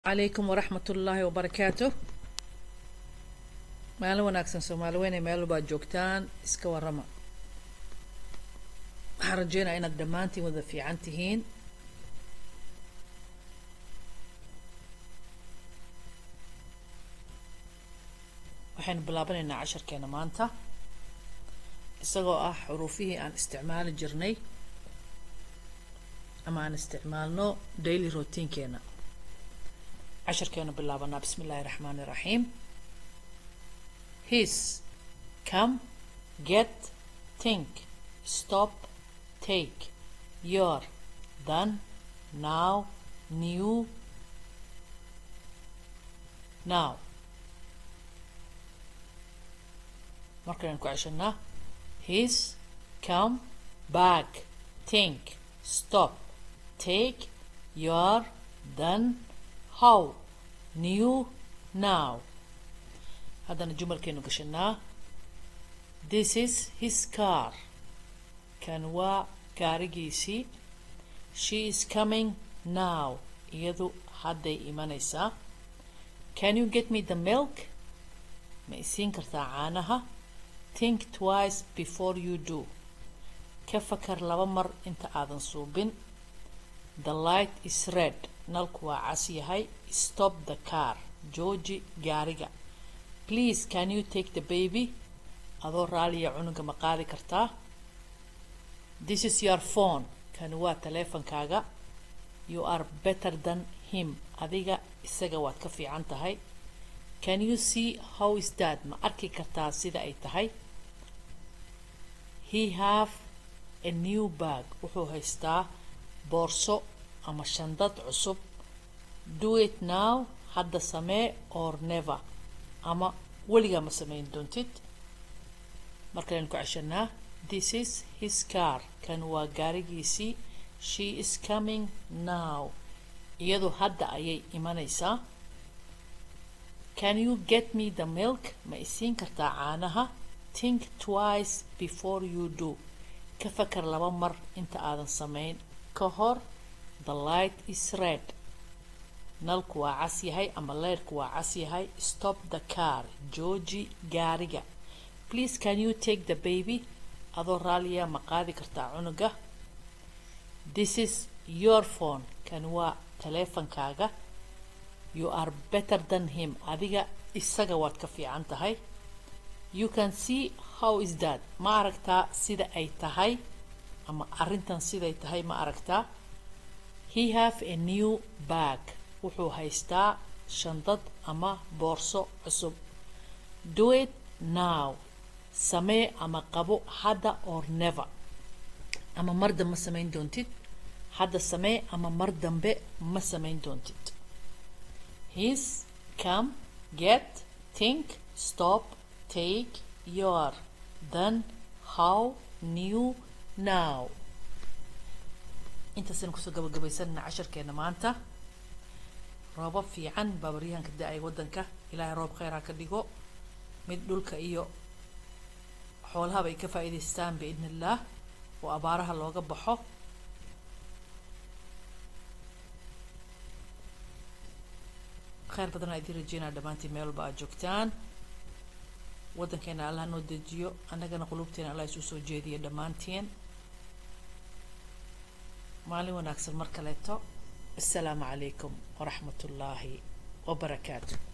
calaykum waraxmat ullaahi wabarakaatu maalin wanaagsan soomaali weyne meel walbaad joogtaan iska warrama waxaan rajeynaya inaad dhammaantiin wada fiican tihiin waxaynu bilaabanaynaa casharkeena maanta isagoo ah xuruufihii aan isticmaali jirnay ama aan isticmaalno daily routinekeena casharkeenu bilaabanaa bismi illaahi raxmaani raxiim his come get think stop take your done now new now markaynu ku ceshanaa his come back think stop take your done how new now haddana jumalkeenu gashanaa this is his car kan waa gaarigiisii she is coming now iyadu hadday imanaysaa can you get me the milk ma isiin kartaa caanaha think twice before you do ka fakar laba mar inta aadan suubin the light is red nalku waa cas yahay stop the car jooji gaariga please can you take the baby adoo raaliya cunuga ma qaadi kartaa this is your phone kani waa taleefankaaga you are better than him adiga isaga waad ka fiican tahay can you see how is that ma arki kartaa sida ay tahay he have a new bag wuxuu haystaa boorso ama shandad cusub do it now hadda samee or never ama weligaa ma samayn doontid markalaynu ku ceshanaa this is his car kan waa gaarigiisii she is coming now iyadu hadda ayay imanaysaa can you get me the milk ma isiin kartaa caanaha think twice before you do ka fakar laba mar inta aadan samayn ka hor the light is red nalku waa cas yahay ama leyrhku waa cas yahay stop the car jooji gaariga please can you take the baby adoo raaliya ma qaadi kartaa cunuga this is your phone kan waa taleefankaaga you are better than him adiga isaga waad ka fiican tahay you can see how is that ma aragtaa sida ay tahay ama arrintan siday tahay ma aragtaa he have a new bag wuxuu haystaa shandad ama boorso cusub do it now samee ama qabo hadda or never ama mar dambe samayn doontid hadda samee ama mar dambe ma samayn doontid his come get think stop take your then how new now intaasaynu kusoo gabagabaysanana casharkeena maanta roobab fiican baabaryahanka da-ay waddanka ilaahay roob kheyr ha ka dhigo mid dhulka iyo xoolahaba ay ka faa'iidaystaan biidni illaah oo abaaraha looga baxo kheyr badan aa idiin rajeynaa dhammaantiin meel walba aad joogtaan waddankeena allah noo dejiyo annagana qulubteena allah isu soo jeediyo dhammaantiin maalin wanaagsan mar kaleeto assalaamu calaykum waraxmat ullaahi wabarakaatu